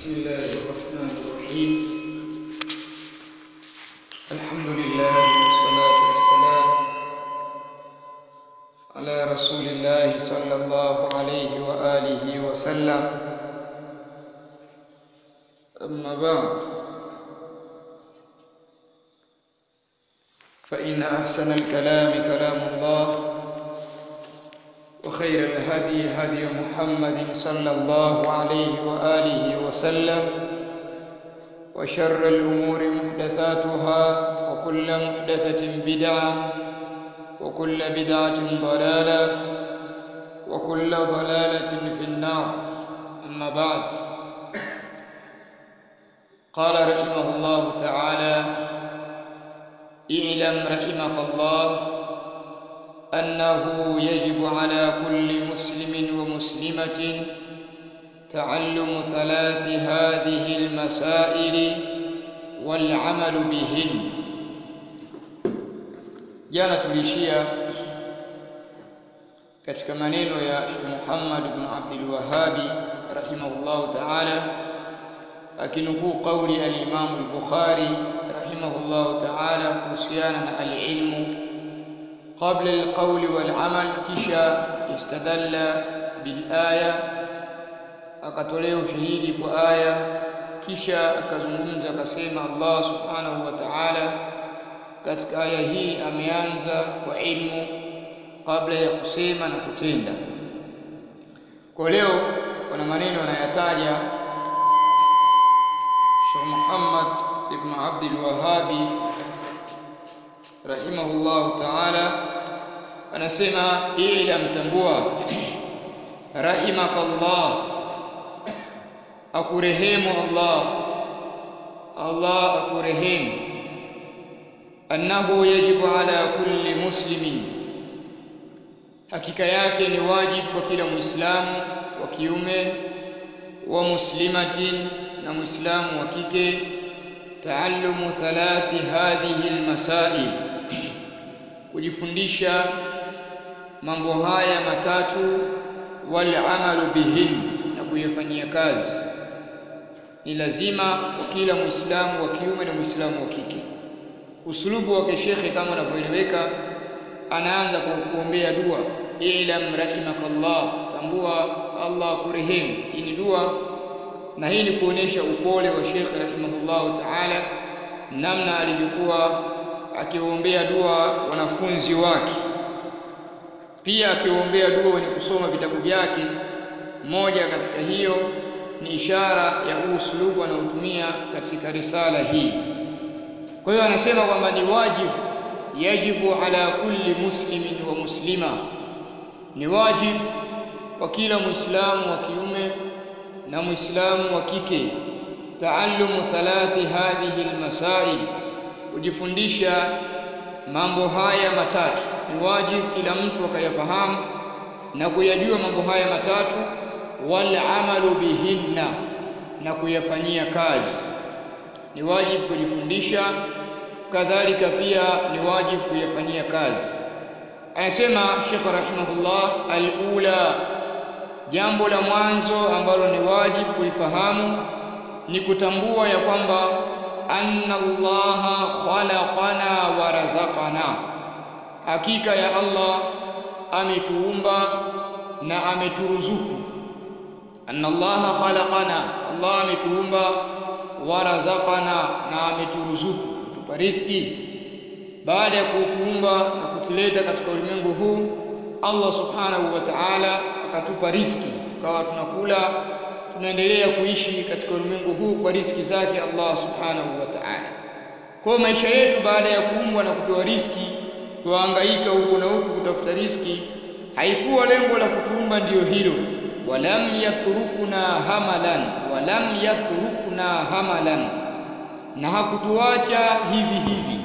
بسم الله الرحمن الرحيم الحمد لله والصلاة والسلام على رسول الله صلى الله عليه وآله وسلم أما بعد فإن أحسن الكلام كلام الله وخير الهدي هدي محمد صلى الله عليه وآله وسلم وشر الأمور محدثاتها وكل محدثة بدعة وكل بدعة ضلالة وكل ضلالة في النار أما بعد قال رحمه الله تعالى اعلم رحمك الله أنه يجب على كل مسلم ومسلمة تعلم ثلاث هذه المسائل والعمل بهن jana tuliishia katika maneno ya Sheikh Muhammad ibn Abdul Wahhabi rahimahullahu ta'ala akinukuu kauli al-Imam al-Bukhari rahimahullahu ta'ala kuhusiana na al-ilmu قبل القول والعمل kisha istadalla bil aya akatolea ushahidi kwa aya kisha akazungumza akasema Allah subhanahu wa ta'ala katika aya hii ameanza kwa ilmu kabla ya kusema na kutenda kwa leo kuna maneno anayataja Sheikh Muhammad ibn Abdul Wahhabi rahimahullahu ta'ala anasema ila mtambua rahimakallah akurehemu Allah Allah akurehemu annahu yajibu ala kulli muslimin hakika yake ni wajibu kwa kila muislamu wa kiume wa muslimatin na muislamu wa kike taallumu thalathi hadhihi almasail kujifundisha mambo haya matatu wal amalu bihin na kuyafanyia kazi ni lazima kwa kila muislamu wa kiume na muislamu wa kike usulubu wa shekhe kama unavyoeleweka anaanza kwa kuombea dua ilam rahimakallah tambua Allah kurehemu hii ni dua na hii ni kuonesha upole wa shekhe rahimahullahu taala namna alivyokuwa akiwaombea dua wanafunzi wake pia akiwaombea dua wenye kusoma vitabu vyake moja katika hiyo ni ishara ya usulubu anaotumia katika risala hii kwa hiyo anasema kwamba ni wajibu yajibu ala kulli muslimin wa muslima ni wajibu kwa kila muislamu wa kiume na muislamu wa kike taallumu thalathi hadhihi almasail kujifundisha mambo haya matatu ni wajibu kila mtu akayafahamu na kuyajua mambo haya matatu wal amalu bihinna na kuyafanyia kazi ni wajibu kujifundisha kadhalika pia ni wajibu kuyafanyia kazi anasema Sheikh rahimahullah alula jambo la mwanzo ambalo ni wajibu kulifahamu ni kutambua ya kwamba anna allaha khalaqana wa razaqana hakika ya Allah ametuumba na ameturuzuku anna allaha khalaqana Allah ametuumba wa razaqana na ameturuzuku kutupa riziki baada ya kutuumba na kutuleta katika ulimwengu huu Allah subhanahu wa ta'ala akatupa riziki tukawa tunakula tunaendelea kuishi katika ulimwengu huu kwa riziki zake Allah subhanahu wa ta'ala. Kwa maisha yetu baada ya kuumbwa na kupewa riziki, tuhangaika huku na huku kutafuta riziki, haikuwa lengo la kutuumba ndiyo hilo. Walam yatrukuna hamalan, walam yatrukuna hamalan, na hakutuacha hivi hivi.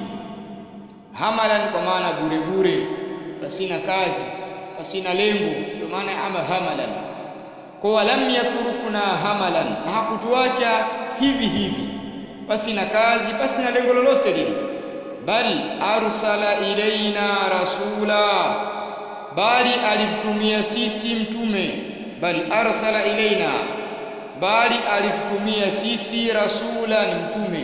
Hamalan kwa maana bure bure, pasina kazi, pasina lengo, ndio maana ama hamalan kwa walam yatrukuna hamalan na hakutuacha hivi hivi pasi na kazi pasi na lengo lolote lile bali arsala ilaina rasula bali alitutumia sisi mtume bali arsala ilaina bali alitutumia sisi rasula ni mtume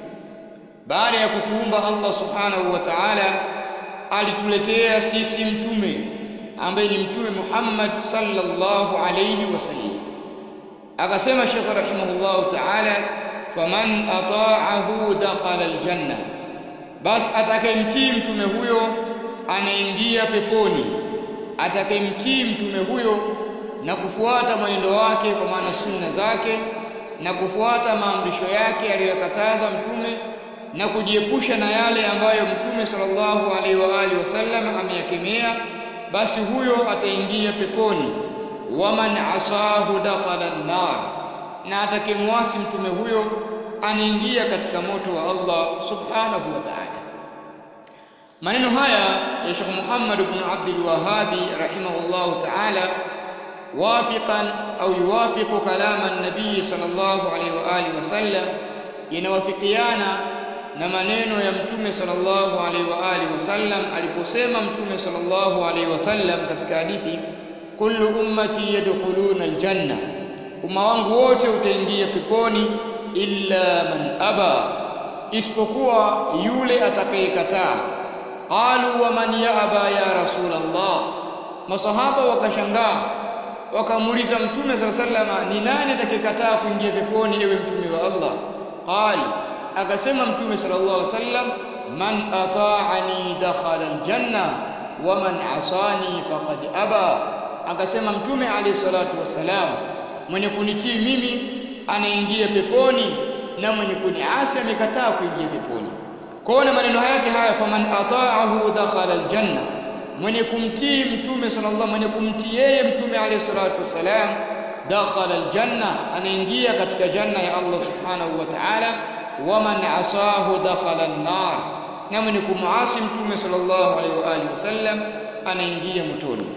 baada ya kutuumba Allah subhanahu wa ta'ala alituletea sisi mtume ambaye ni mtume Muhammad sallallahu alayhi wasallam akasema Sheikh rahimahullah ta'ala faman ata'ahu dakhala aljanna bas atakayemtii mtume huyo anaingia peponi atakayemtii mtume huyo na kufuata mwenendo wake kwa maana sunna zake na kufuata maamrisho yake aliyokataza mtume na kujiepusha na yale ambayo mtume sallallahu alaihi wa alihi wasallam ameyakemea basi huyo ataingia peponi waman asahu dakhala an-nar na atakemwasi mtume huyo anaingia katika moto wa Allah subhanahu wa ta'ala maneno haya ya Sheikh Muhammad ibn Abdul Wahhabi rahimahullah ta'ala wafiqan au yuwafiqu kalama an-nabii sallallahu alaihi wa alihi wasallam yanawafikiana na maneno ya mtume sallallahu alaihi wa alihi wasallam aliposema mtume sallallahu alaihi wasallam katika hadithi kullu ummati yadkhuluna aljanna umma wangu wote utaingia peponi illa man aba isipokuwa yule atakayekataa qalu wa man yaaba ya rasulullah masahaba wakashangaa wakamuuliza mtume sallallahu alaihi wasallam ni nani atakayekataa kuingia peponi ewe mtume wa Allah qali akasema mtume sallallahu alaihi wasallam man ata'ani dakhala aljanna wa man asani faqad aba akasema mtume alayhi salatu wassalam mwenye kunitii mimi anaingia peponi na mwenye kuniasi amekataa kuingia peponi kwaona maneno yake haya faman ata'ahu dakhala aljanna mwenye kumtii mtume sallallahu mwenye kumtii yeye mtume alayhi salatu wassalam dakhala aljanna anaingia katika janna ya Allah subhanahu wa ta'ala waman asahu dakhala an-nar na mwenye kumuasi mtume sallallahu alaihi wa alihi wasallam anaingia motoni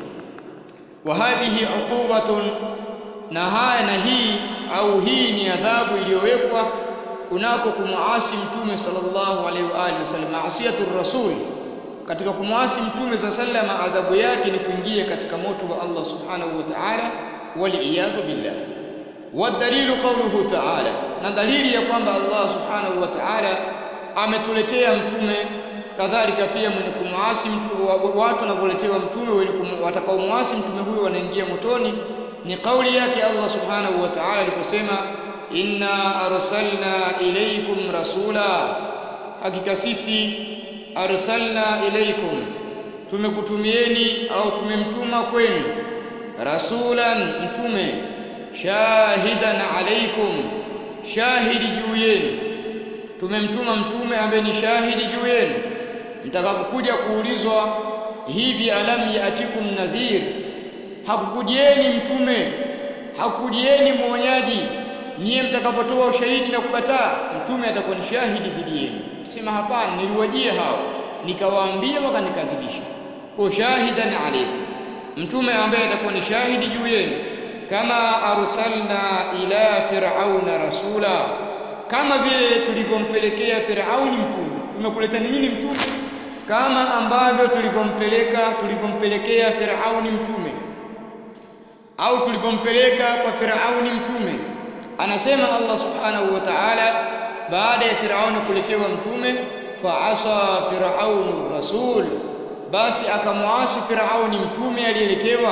wa hadhihi uqubatun na haya na hii au hii ni adhabu iliyowekwa kunako kumuasi mtume sallallahu alaihi wa alihi wasallam maasiyatu rasul katika kumuasi mtume sallallahu alaihi adhabu yake ni kuingia katika moto wa Allah subhanahu wa ta'ala wal iyadhu billah والدليل قوله تعالى na dalili ya kwamba Allah subhanahu wa ta'ala ametuletea mtume kadhalika pia mwenye kumuasi watu wanavyoletewa mtume wenye watakaomuasi mtume huyo wanaingia motoni ni kauli yake Allah subhanahu wa ta'ala aliposema inna arsalna ilaykum rasula hakika sisi arsalna ilaykum tumekutumieni au tumemtuma kwenu rasulan mtume shahidan alaikum shahidi juu yenu tumemtuma mtume ambaye ni shahidi juu yenu mtakapokuja kuulizwa hivi alam yaatikum nadhir hakukujieni mtume hakukujieni mwonyaji nyie mtakapotoa ushahidi na kukataa mtume atakuwa ni shahidi dhidi yenu sema hapana niliwajia hao nikawaambia wakanikadhibisha kwa shahidan alaikum mtume ambaye atakuwa ni shahidi juu yenu kama arsalna ila fir'auna rasula kama vile tulivyompelekea Firauni mtume tumekuletea nini mtume kama ambavyo tulivyompeleka tulivyompelekea Firauni mtume au tulivyompeleka kwa Firauni mtume anasema Allah subhanahu wa ta'ala baada ya Firauni kuletewa mtume faasa firaunu rasul basi akamwasi Firauni mtume aliyeletewa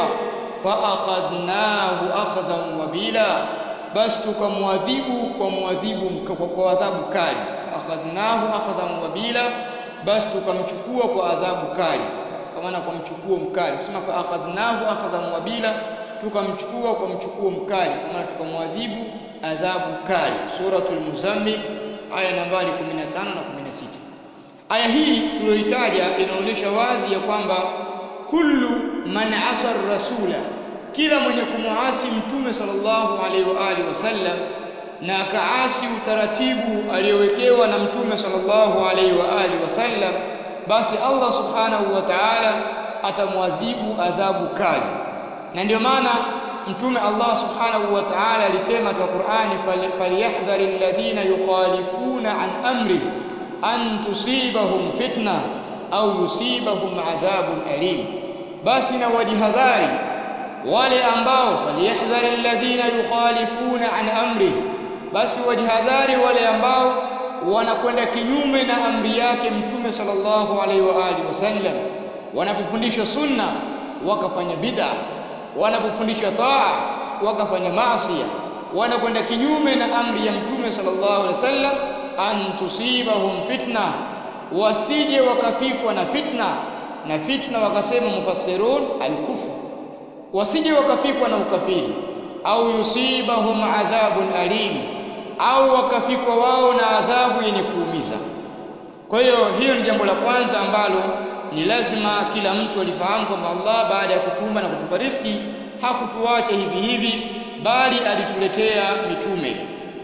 faakhadnahu akhadhan wabila basi tukamwadhibu kwa mwadhibu kwa adhabu kali faakhadnahu akhadhan wabila basi tukamchukua kwa adhabu kali kwa maana kwa mchukuo mkali kusema faakhadnahu akhadhan wabila tukamchukua kwa mchukuo mkali kwa maana tukamwadhibu adhabu kali suratul muzammil aya nambari 15 na 16 aya hii tuliyoitaja inaonyesha wazi ya kwamba kullu man asa rasula kila mwenye kumuasi mtume sallallahu alaihi wa alihi wasallam na akaasi utaratibu aliyowekewa na mtume sallallahu alaihi wa alihi wasallam basi Allah subhanahu wa ta'ala atamwadhibu adhabu kali na ndio maana mtume Allah subhanahu wa ta'ala alisema katika Qur'ani falyahdharil ladhina yukhalifuna an amri an tusibahum fitna au yusibahum adhabun alim basi na wajihadhari wale ambao falyahdhari alladhina yukhalifuna an amri basi wajihadhari wale ambao wanakwenda kinyume na amri yake mtume sallallahu alaihi wa alihi wasallam wanapofundisha sunna wakafanya bid'a wanapofundisha taa wakafanya maasi wanakwenda kinyume na amri ya mtume sallallahu alaihi wasallam an tusibahum fitna wasije wakafikwa na fitna na fitna wakasema mufassirun alkufr wasije wakafikwa na ukafiri au yusibahum adhabun alim au wakafikwa wao na adhabu yenye kuumiza kwa hiyo hiyo ni jambo la kwanza ambalo ni lazima kila mtu alifahamu kwamba Allah baada ya kutuma na kutupa riski hakutuacha hivi hivi bali alituletea mitume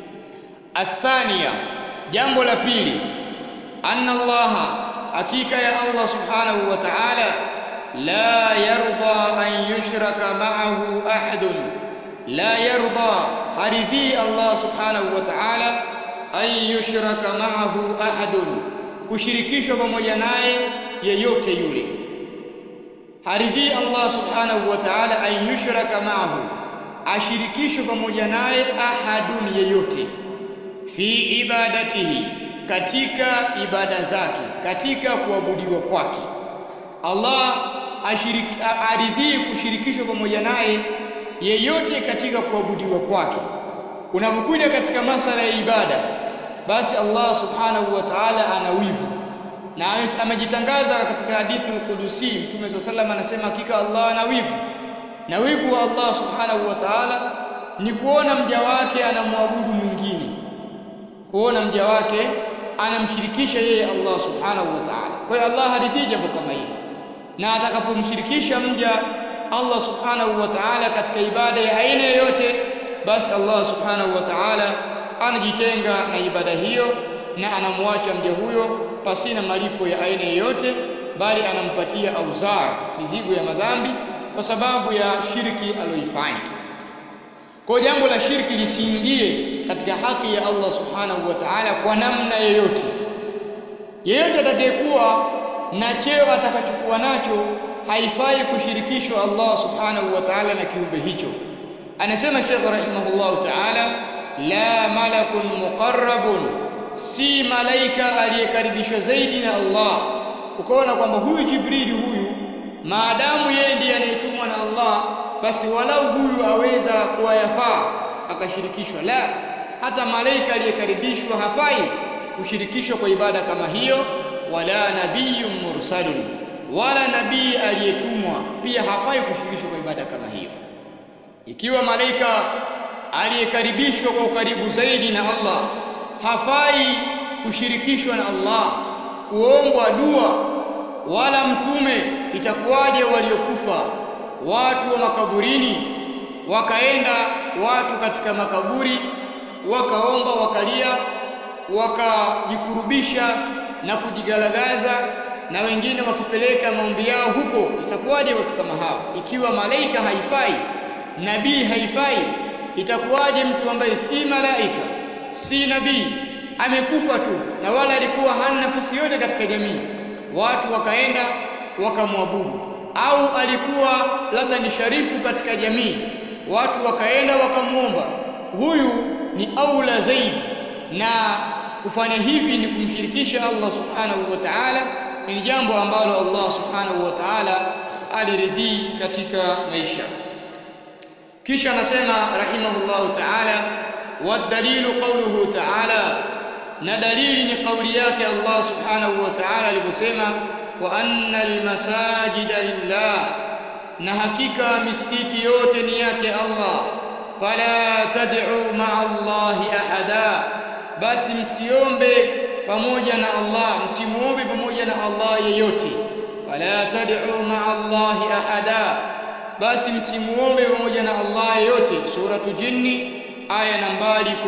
athania jambo la pili anna Allah hakika ya Allah subhanahu wa ta'ala la yarda an yushraka ma'ahu ahadun la yarda haridhi Allah subhanahu wa ta'ala an yushraka ma'ahu ahadun kushirikishwa pamoja naye yeyote yule haridhi Allah subhanahu wa ta'ala an yushraka ma'ahu ashirikishwe pamoja naye ahadun yeyote fi ibadatihi katika ibada zake katika kuabudiwa kwake Allah ashiriki aridhii kushirikishwa pamoja naye yeyote katika kuabudiwa kwake unapokuja katika masala ya ibada basi Allah subhanahu wa ta'ala ana wivu na amejitangaza katika hadithi al-Qudusi Mtume SAW anasema hakika Allah ana wivu na wivu wa Allah subhanahu wa ta'ala ni kuona mja wake anamwabudu mwingine kuona mja wake anamshirikisha yeye Allah subhanahu wa ta'ala kwa hiyo Allah haridhii jambo kama hili na atakapomshirikisha mja Allah subhanahu wa ta'ala katika ibada ya aina yoyote basi Allah subhanahu wa ta'ala anajitenga na ibada hiyo na anamwacha mja huyo pasina malipo ya aina yoyote bali anampatia auzar mizigo ya madhambi kwa sababu ya shirki aliyoifanya kwa jambo la shirki lisiingie katika haki ya Allah subhanahu wa ta'ala kwa namna yoyote yeyote atakayekuwa na cheo atakachokuwa nacho haifai kushirikishwa Allah subhanahu wa ta'ala na kiumbe hicho anasema Sheikh rahimahullah ta'ala la malakun muqarrabun si malaika aliyekaribishwa zaidi na Allah ukaona kwamba huyu Jibrili huyu maadamu yeye ndiye anayetumwa na Allah basi walau huyu aweza kuwa yafaa akashirikishwa la hata malaika aliyekaribishwa hafai kushirikishwa kwa ibada kama hiyo wala nabiyyun mursalun wala nabii aliyetumwa pia hafai kushirikishwa kwa ibada kama hiyo ikiwa malaika aliyekaribishwa kwa ukaribu zaidi na Allah hafai kushirikishwa na Allah kuombwa dua wala mtume itakuwaje waliokufa watu wa makaburini wakaenda watu katika makaburi wakaomba wakalia wakajikurubisha na kujigalagaza na wengine wakipeleka maombi yao huko itakuwaje watu kama hao ikiwa malaika haifai nabii haifai itakuwaje mtu ambaye si malaika si nabii amekufa tu na wala alikuwa hana nafasi yote katika jamii watu wakaenda wakamwabudu au alikuwa labda ni sharifu katika jamii watu wakaenda wakamwomba huyu ni aula zaidi na kufanya hivi ni kumshirikisha Allah subhanahu wa ta'ala ni jambo ambalo Allah subhanahu wa ta'ala aliridhii katika maisha kisha anasema rahimahullahu ta'ala wadalilu qawluhu ta'ala na dalili ni kauli yake Allah subhanahu wa ta'ala aliposema wa annal masajida lillah na hakika misikiti yote ni yake Allah fala tad'u ma'a Allahi ahada basi msiombe pamoja na Allah msimuombe pamoja na Allah yeyote fala tad'u ma'a Allahi ahada basi msimuombe pamoja na Allah yeyote suratu jinni aya nambari 18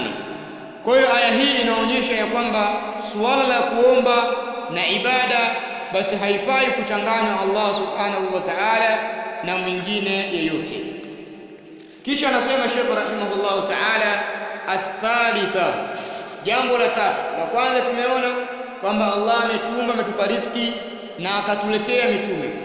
kwa hiyo aya hii inaonyesha ya kwamba suala la kuomba na ibada basi haifai kuchanganywa Allah subhanahu wa ta'ala na mwingine yeyote kisha anasema Sheikh rahimahullah ta'ala athalitha jambo la tatu la kwanza tumeona kwamba Allah ametuumba ametupa riski na akatuletea mitume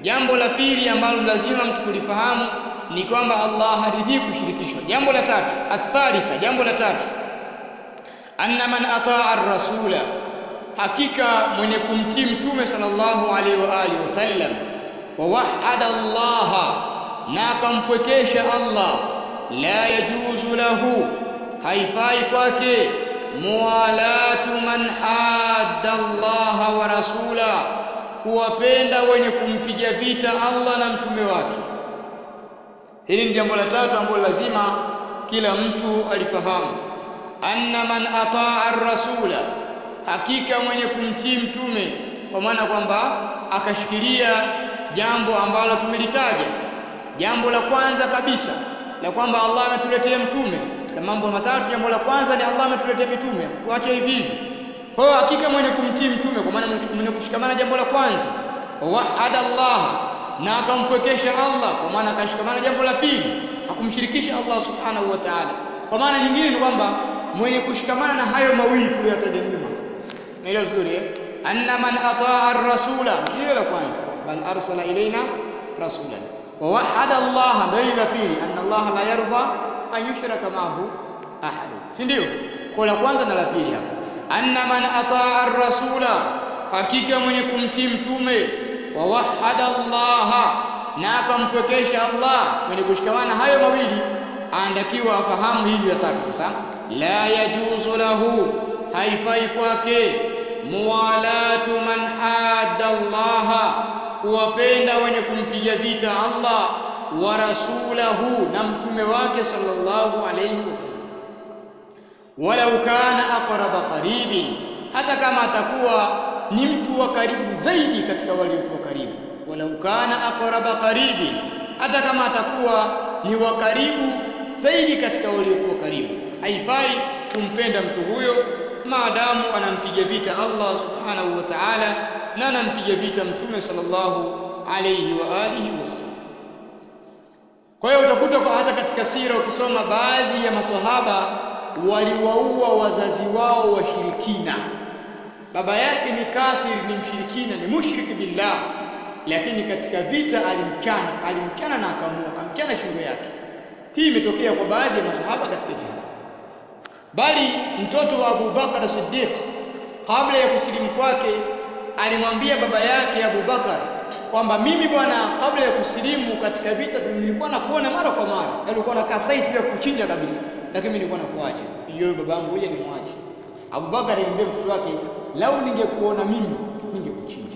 jambo la pili ambalo lazima mtu kulifahamu ni kwamba Allah haridhii kushirikishwa jambo la tatu athalitha jambo la tatu anna man ataa ar-rasula hakika mwenye kumtii mtume sallallahu alaihi wa alihi wasallam wa wahada Allah na akampwekesha Allah la yajuzu lahu haifai kwake muwalatu man hadda Allah wa rasula kuwapenda wenye kumpiga vita Allah na mtume wake hili ni jambo la tatu ambalo lazima kila mtu alifahamu anna man ataa ar-rasula hakika mwenye kumtii mtume kwa maana kwamba akashikilia jambo ambalo tumelitaja jambo la kwanza kabisa la kwamba Allah ametuletea mtume katika mambo matatu jambo la kwanza ni Allah ametuletea mitume tuache hivi hivi kwa hiyo hakika mwenye kumtii mtume kwa maana mwenye kushikamana jambo la kwanza wahada Allah na akampwekesha Allah kwa maana akashikamana jambo la pili hakumshirikisha Allah subhanahu wa ta'ala kwa maana nyingine ni kwamba mwenye kushikamana na hayo mawili tuliyotaja nyuma naelewa vizuri eh anna man ataa ar-rasula hiyo la kwanza bal arsala ilaina rasulan wa wahada Allah ndio la pili anna Allah la yarda an yushraka ma'ahu ahad si ndio kwa la kwanza na la pili hapo anna man ataa ar-rasula hakika mwenye kumtii mtume wa wahada Allah na akampwekesha Allah mwenye kushikamana hayo mawili anatakiwa afahamu hili la tatu sasa la yajuzu lahu haifai kwake muwalatu man hadda Allah kuwapenda wenye kumpiga vita Allah wa rasulahu na mtume wake sallallahu alayhi wasallam walau kana aqraba qaribin hata kama atakuwa ni mtu wa karibu zaidi katika waliokuwa karibu walau kana aqraba qaribin hata kama atakuwa ni wa karibu zaidi katika waliokuwa karibu haifai kumpenda mtu huyo maadamu anampiga vita Allah subhanahu wa ta'ala na anampiga vita mtume sallallahu alayhi wa alihi wasallam kwa hiyo utakuta kwa hata katika sira ukisoma baadhi ya maswahaba waliwaua wazazi wao washirikina baba yake ni kafiri ni mshirikina ni mushriki billah lakini katika vita alimchana alimchana na akamua akamchana shingo yake hii imetokea kwa baadhi ya maswahaba katika jihad bali mtoto wa Abu Bakar Siddiq kabla ya kusilimu kwake alimwambia baba yake Abu Bakar kwamba mimi bwana kabla ya kusilimu katika vita nilikuwa nakuona mara kwa mara nilikuwa nakaa site ya kuchinja kabisa lakini nilikuwa nakuacha hiyo babangu ngoja nimwache Abu Bakar alimwambia mtoto wake lau ningekuona mimi ningekuchinja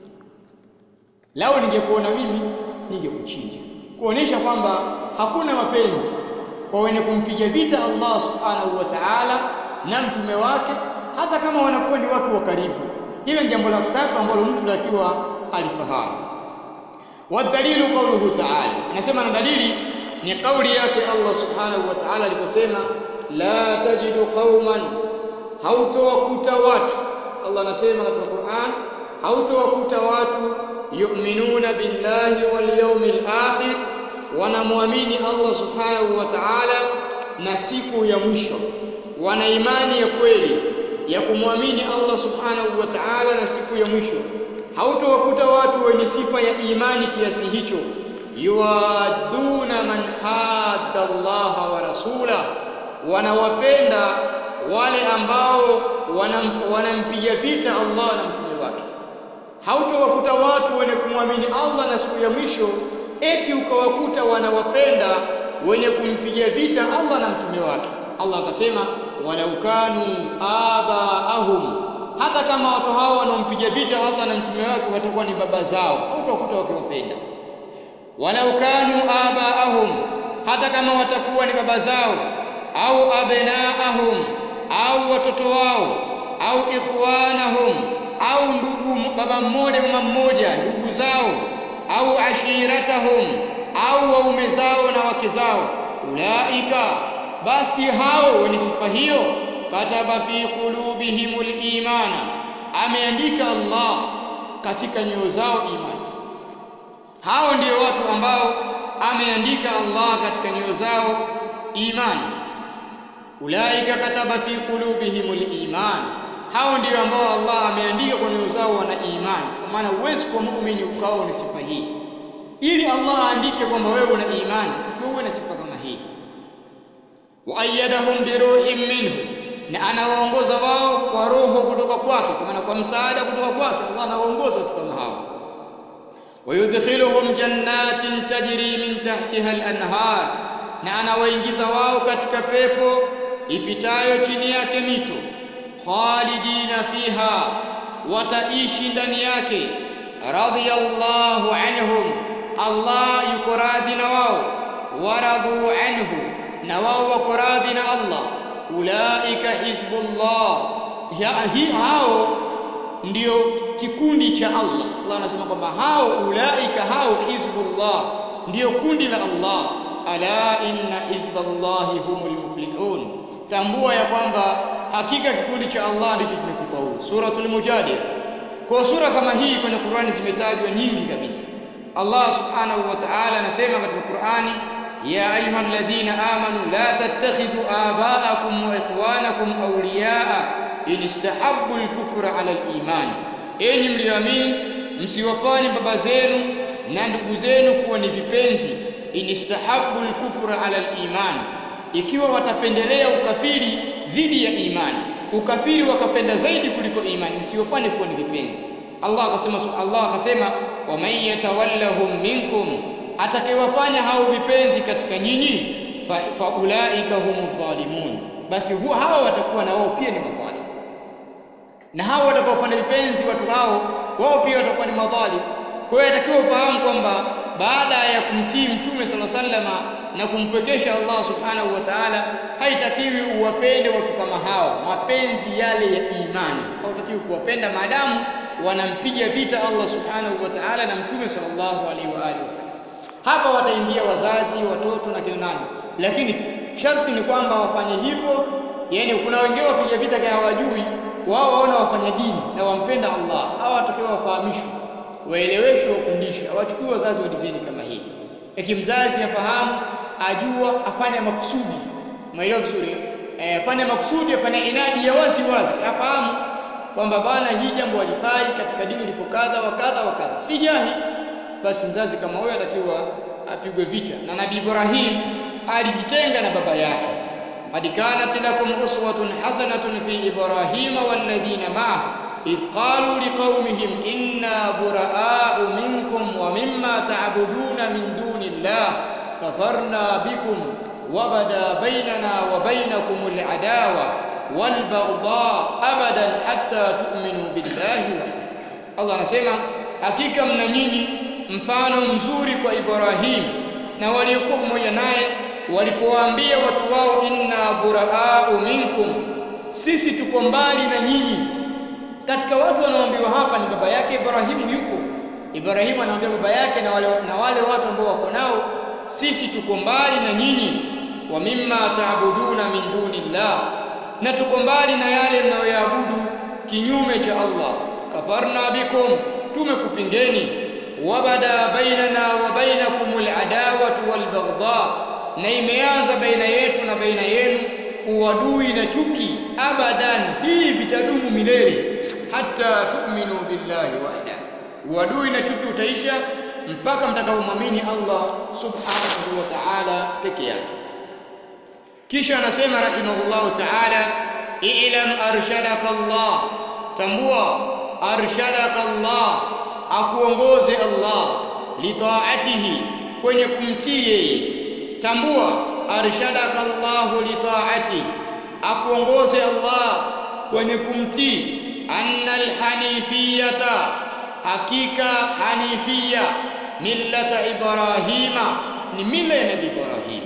lau ningekuona mimi ningekuchinja kuonesha kwamba hakuna mapenzi kwa wenye kumpiga vita Allah subhanahu wa ta'ala na mtume wake hata kama wanakuwa ni watu wa karibu hilo ni jambo la tatu ambalo mtu takiwa alifahamu wadalilu qawluhu ta'ala anasema na dalili ni kauli yake Allah subhanahu wa ta'ala aliposema la tajidu qauman hautowakuta watu Allah anasema katika Qur'an hautowakuta watu yu'minuna billahi wal yawmil akhir wanamwamini Allah subhanahu wa ta'ala na siku ya mwisho wana imani ya kweli ya kumwamini Allah subhanahu wa ta'ala na siku ya mwisho hautowakuta watu wenye sifa ya imani kiasi hicho yuaduna man hadda Allah wa rasula wanawapenda wale ambao wanam, wanampiga vita Allah na mtume wake hautowakuta watu wenye kumwamini Allah na siku ya mwisho eti ukawakuta wanawapenda wenye kumpiga vita Allah na mtume wake Allah akasema walau kanu abaahum hata kama watu hao wanaompiga vita Allah na mtume wake watakuwa ni baba zao hautawakuta wakiwapenda walau kanu abaahum hata kama watakuwa ni baba zao au abnaahum au watoto wao au ikhwanahum au ndugu baba mmoja mama mmoja ndugu zao au ashiratahum au waume zao na wake zao ulaika basi hao wenye sifa hiyo kataba fi qulubihimul imana ameandika Allah katika nyoyo zao imani hao ndio watu ambao ameandika Allah katika nyoyo zao imani ulaika kataba fi qulubihimul iman hao ndio ambao Allah ameandika kwa nyoyo zao wana imani kwa maana huwezi kuwa muumini ukawa na sifa hii ili Allah aandike kwamba wewe una imani ikiwa uwe na sifa kama hii wa ayyadahum bi ruhin minhu na anawaongoza wao kwa roho kutoka kwake kwa maana kwa msaada kutoka kwake Allah anawaongoza watu kama hao ويدخلهم جنات تجري من تحتها الأنهار na anawaingiza wao katika pepo ipitayo chini yake mito khalidina fiha wataishi ndani yake radhiyallahu anhum Allah yuko radhi na wao waradhu anhu na wao wako radhi na Allah ulaika hizbullah hao ndio kikundi cha Allah Allah anasema kwamba hao ulaika hao hizbullah ndio kundi la Allah ala inna hizballahi humul muflihun tambua ya kwamba hakika kikundi cha Allah ndicho kimekufaulu suratul mujadila kwa sura kama hii kwenye Qur'ani zimetajwa nyingi kabisa Allah subhanahu wa ta'ala anasema katika Qur'ani ya ayyuhalladhina amanu la tattakhidhu aba'akum wa ikhwanakum awliya'a in istahabbu al-kufra 'ala al-iman enyi mlioamini msiwafanye baba zenu na ndugu zenu kuwa ni vipenzi in istahabbu al-kufra 'ala al-iman ikiwa watapendelea ukafiri dhidi ya imani ukafiri wakapenda zaidi kuliko imani msiwafanye kuwa ni vipenzi Allah akasema Allah akasema wa man yatawallahum minkum atakayewafanya hao vipenzi katika nyinyi fa, fa ulaika humudh dhalimun basi huwa hao watakuwa na wao pia ni madhalim na hao watakaofanya vipenzi watu hao wao pia watakuwa ni madhalim kwa hiyo atakiwa ufahamu kwamba baada ya kumtii mtume sala sallama na kumpwekesha Allah subhanahu wa ta'ala haitakiwi uwapende watu kama hao mapenzi yale ya imani hautakiwi kuwapenda maadamu wanampiga vita Allah subhanahu wa ta'ala na mtume sallallahu alaihi wa alihi wasallam hapa wataingia wazazi watoto na kina nani lakini sharti ni kwamba wafanye hivyo yani kuna wengine wapiga vita kama hawajui wao waona wafanya dini na wampenda Allah hawa watakiwa wafahamishwe waeleweshwe wafundishwe hawachukui wazazi wa dizeni kama hii eki mzazi afahamu ajua afanye makusudi umeelewa vizuri eh, afanye makusudi afanye inadi ya wazi wazi afahamu kwamba bana hii jambo halifai katika dini lipo kadha wa kadha wa kadha si jahi basi mzazi kama huyo atakiwa apigwe vita na nabii Ibrahim alijitenga na baba yake qad kanat lakum uswatun hasanatun fi ibrahima walladhina ma'ah إذ قالوا لقومهم إنا براء منكم ومما تعبدون من دون الله كفرنا بكم وبدا بيننا وبينكم العداوة والبغضاء أبدا حتى تؤمنوا بالله وحده الله anasema hakika mna nyinyi mfano mzuri kwa Ibrahim na waliokuwa pamoja naye walipowaambia watu wao inna buraau minkum sisi tuko mbali na nyinyi katika watu wanaoambiwa hapa ni baba yake Ibrahimu yuko Ibrahimu anaambia baba yake na wale, na wale watu ambao wako nao sisi tuko mbali na nyinyi wa mimma taabuduna min dunillah na tuko mbali na yale mnayoyaabudu kinyume cha Allah kafarna bikum tumekupingeni wabada bainana wa bainakumul adawatu wal baghdha na imeanza baina yetu na baina yenu uadui na chuki abadan hii vitadumu milele hata tu'minu billahi wahda uadui na chuki utaisha mpaka mtakapomwamini Allah subhanahu wa ta'ala peke yake kisha anasema rahimahullahu ta'ala i'lam arshadaka Allah tambua arshadaka Allah akuongoze Allah litaatihi kwenye kumtii yeye tambua arshadaka Allah litaati akuongoze Allah kwenye kumtii anna alhanifiyata hakika hanifia millata ibrahima ni mila ya nabii Ibrahim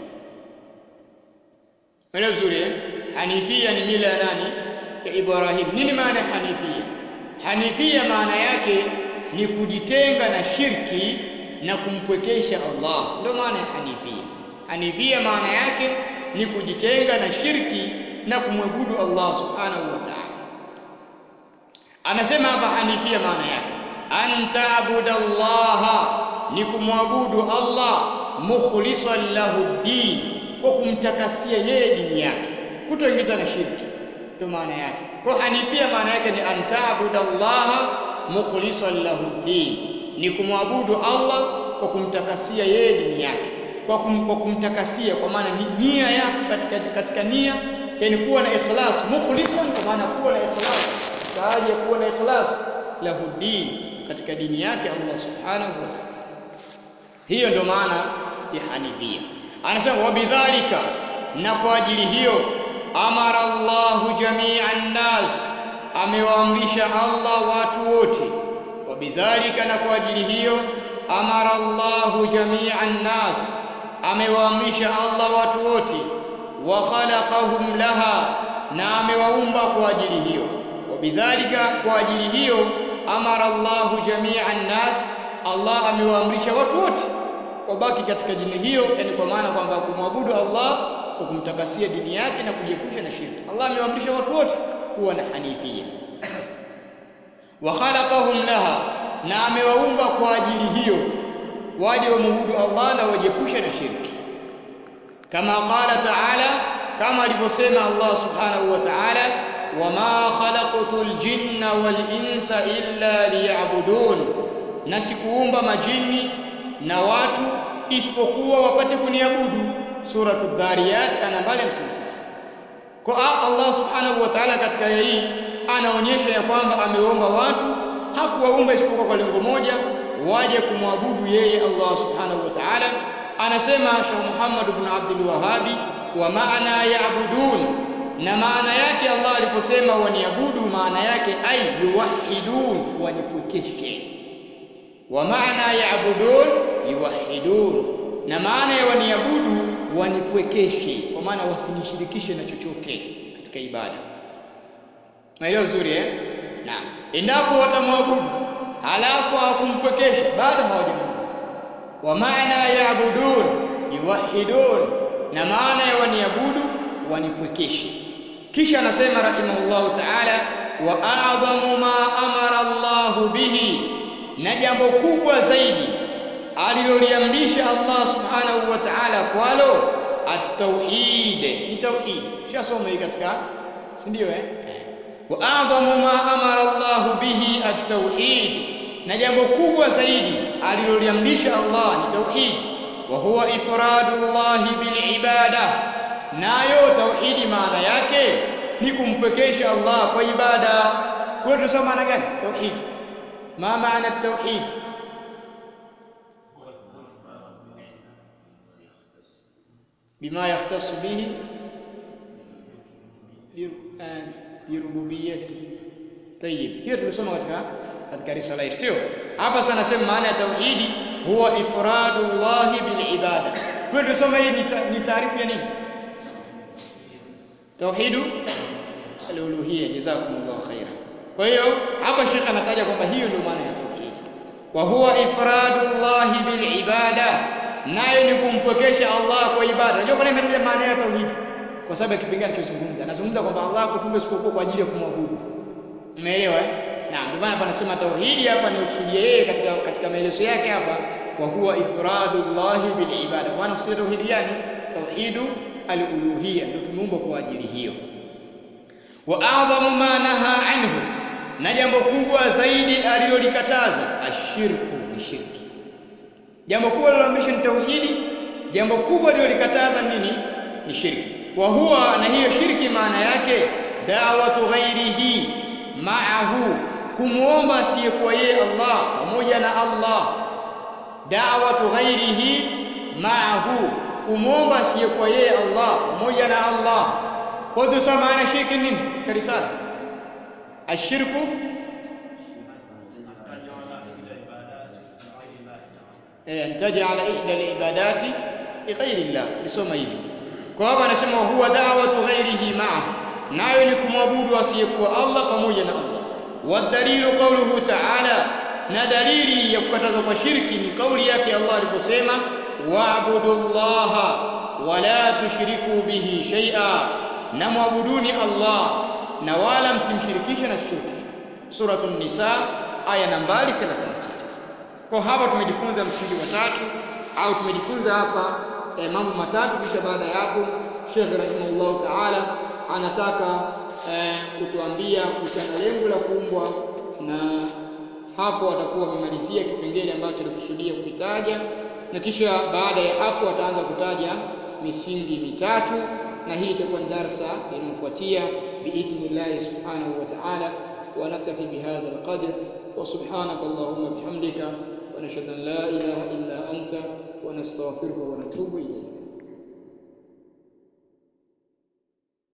Mwana vizuri eh? Hanifia ni mila ya nani? Ya Ibrahim. Nini maana ya hanifia? Hanifia maana yake ni kujitenga na shirki na kumpwekesha Allah. Ndio maana ya hanifia. Hanifia maana yake ni kujitenga na shirki na kumwabudu Allah subhanahu wa ta'ala. Anasema hapa hanifia maana yake antaabudallaha ni kumwabudu Allah mukhlisan lahu din kwa kumtakasia yeye dini yake kutoingiza na shirki ndio maana yake kwa hanifia maana yake ni antaabudallaha mukhlishan lahu din ni kumwabudu Allah kwa kumtakasia yeye dini yake kwa, kum, kwa kumtakasia kwa maana ni nia yako katika, katika nia yani kuwa na ikhlas mukhlisan kwa maana kuwa na ikhlas hali ya kuwa na ikhlas lahu din katika dini yake Allah subhanahu wa ta'ala hiyo ndio maana ya hanifia anasema wabidhalika na kwa ajili hiyo amara Allahu jami'an nas amewaamrisha Allah watu wote wabidhalika na kwa ajili hiyo amara Allahu jami'an nas amewaamrisha Allah watu wote wa khalaqahum laha na amewaumba kwa ajili hiyo wabidhalika kwa ajili hiyo amara Allahu jami'an nas Allah amewaamrisha watu wote wabaki katika dini hiyo yani kwa maana kwamba kumwabudu Allah kwa kumtakasia dini yake na kujiepusha na shirki Allah amewaamrisha watu wote kuwa na hanifia wa khalaqahum laha na amewaumba kwa ajili hiyo waje wamwabudu Allah na wajiepushe na shirki kama qala ta'ala kama alivyosema Allah subhanahu wa ta'ala wama khalaqtul jinna wal insa illa liya'budun na sikuumba majini na watu isipokuwa wapate kuniabudu suratu dhariyat aya nambari 56 kwa Allah subhanahu wa ta'ala katika aya hii anaonyesha ya kwamba ameomba watu hakuwaumba isipokuwa kwa lengo moja waje kumwabudu yeye Allah subhanahu wa ta'ala anasema Sheikh Muhammad ibn Abdul Wahhabi wa maana ya'budun na maana yake Allah aliposema waniabudu maana yake ay yuwahidun wanipwekeshe wa maana ya'budun yuwahidun na maana ya waniabudu wanipwekeshe kwa maana wasinishirikishe na chochote katika ibada maelewa vizuri eh naam endapo watamwabudu halafu hawakumpwekesha bado hawajamwabudu wa maana ya'budun yuwahidun na maana ya waniabudu wanipwekeshe kisha anasema rahimahullahu ta'ala wa a'dhamu ma amara Allahu bihi na jambo kubwa zaidi aliloliamrisha Allah subhanahu wa ta'ala kwalo at-tauhid ni tauhid shasoma hii katika si ndio eh wa a'dhamu ma amara Allah bihi at-tauhid na jambo kubwa zaidi aliloliamrisha Allah ni tauhid wa huwa ifradullah bil ibada nayo tauhidi maana yake ni kumpekesha Allah kwa ibada kwa tusema maana gani tauhid ma maana at-tauhid بما يختص به birububiyati طيب hiyo tulisoma katika katika risala hii sio hapa sana nasema maana ya tauhidi huwa ifradullah bil ibada kwa tulisoma hii ni taarifu ya nini tauhidu al-uluhiyya jazakumullahu khairan kwa hiyo hapa shekha anataja kwamba hiyo ndio maana ya tauhidi wa huwa ifradullah bil ibada nayo ni kumpokesha Allah kwa ibada. Unajua kwa nini ametaja maana ya tauhid? Kwa sababu ya kipengele alichozungumza. Anazungumza kwamba Allah hakutumba isipokuwa kwa ajili ya kumwabudu. Umeelewa eh? Naam, ndio maana hapa anasema tauhidi hapa ni kusudia yeye katika katika maelezo yake hapa wa huwa ifradullah bil ibada. Kwa maana kusudia tauhidi gani? Tauhidu al-uluhiyya ndio tumeumbwa kwa ajili hiyo. Wa a'dhamu ma naha anhu na jambo kubwa zaidi alilolikataza ashirku ni shirki jambo kubwa liloamrisha ni tauhidi jambo kubwa lilolikataza nini ni shirki wa huwa na hiyo shirki maana yake da'watu ghairihi ma'ahu kumuomba asiyekuwa yeye Allah pamoja na Allah da'watu ghairihi ma'ahu kumuomba asiyekuwa yeye Allah pamoja na Allah kwa hiyo sasa maana shirki nini katika risala ashirku an taj'ala ihda al-ibadati lighairi Allah tulisoma hivi kwa hapa anasema huwa da'watu ghairihi ma'a nayo ni kumwabudu asiyekuwa Allah pamoja na Allah wadalilu qawluhu ta'ala na dalili ya kukatazwa kwa shirki ni kauli yake Allah aliposema wa'budullaha wala tushriku bihi shay'a na mwabuduni Allah na wala msimshirikishe na chochote suratul nisa aya nambari 36 kwa hapa tumejifunza msingi wa tatu au tumejifunza hapa eh, mambo matatu kisha baada ya hapo Sheikh rahimahullah taala anataka eh, kutuambia kuhusiana lengo la kuumbwa na hapo atakuwa amemalizia kipengele ambacho alikusudia kukitaja na kisha baada ya hapo ataanza kutaja misingi mitatu na hii itakuwa ni darsa inayofuatia biidhnillahi subhanahu wa ta'ala wa naktafi bihadha alqadr wa subhanaka allahumma bihamdika wa nashhadu an la ilaha illa anta wa nastaghfiruka wa natubu ilayk